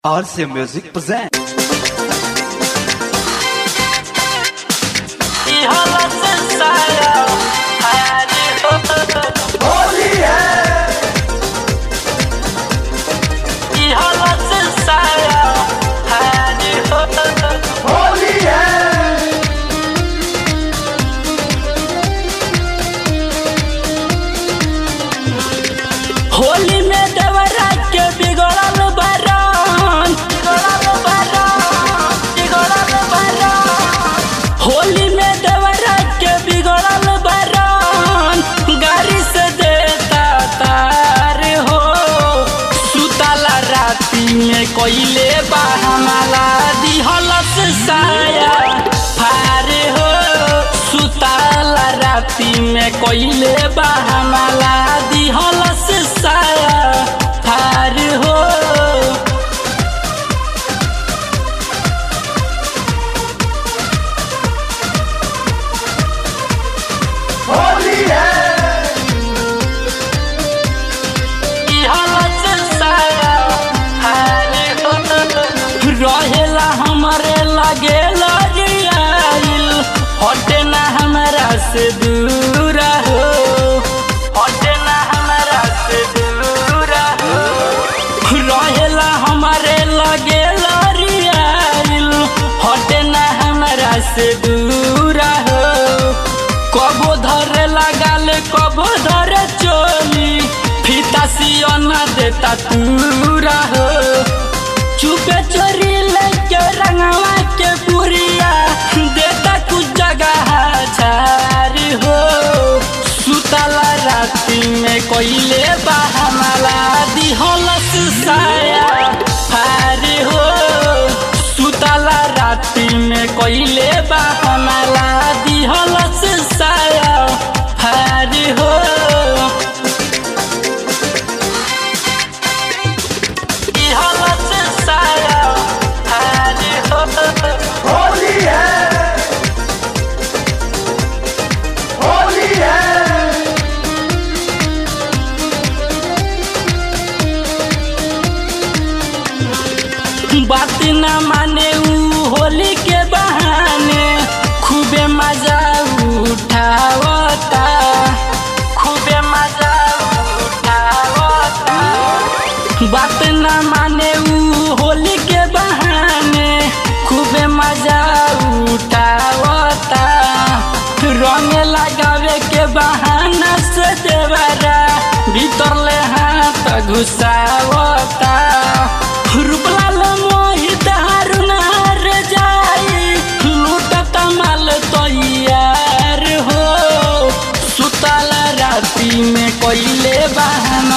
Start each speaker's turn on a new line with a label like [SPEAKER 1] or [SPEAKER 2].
[SPEAKER 1] RC Music present.
[SPEAKER 2] Holi में देवरा के बिगड़ल बरन बिगड़ल बरन बिगड़ल बरन होली में देवरा के बिगड़ल बरन गाड़ी से देता तार हो सुतला राती में कोइले बहमाला दिहलस साया फार हो सुतला राती में कोइले बहमाला दिहलस साया फार हो रहेला हमारे लगे लगियाइल हटे ना हमारा से दूर हो हटे ना हमारा से दूर हो रहेला हमारे लगे लगियाइल हटे ना हमारा से दूर हो कबो धरे लगाल कबो धरे चोली फीता सियना देता तूरा हो चुपे चोरी लेके रंगवा के पुरिया देता कुछ जगह झार हो सुतला राती में कोइले बहमला दिहलस साया फार हो सुतला राती में कोइले बहमला दिहलस साया फार हो दिहलस साया फार हो
[SPEAKER 3] होली है होली है
[SPEAKER 2] बात न माने ऊ होली के बहाने खूबे मजा उठावता खूबे मजा उठावता बात न माने ऊ होली के बहाने खूबे मजा उठावता रंग लगावे के बहाना से देवरा भीतर ले हाथ घुसावता रूपलाल मोहित हारुनार जाई लूटत माल तैयार हो सुतल राती में कोइले बहाना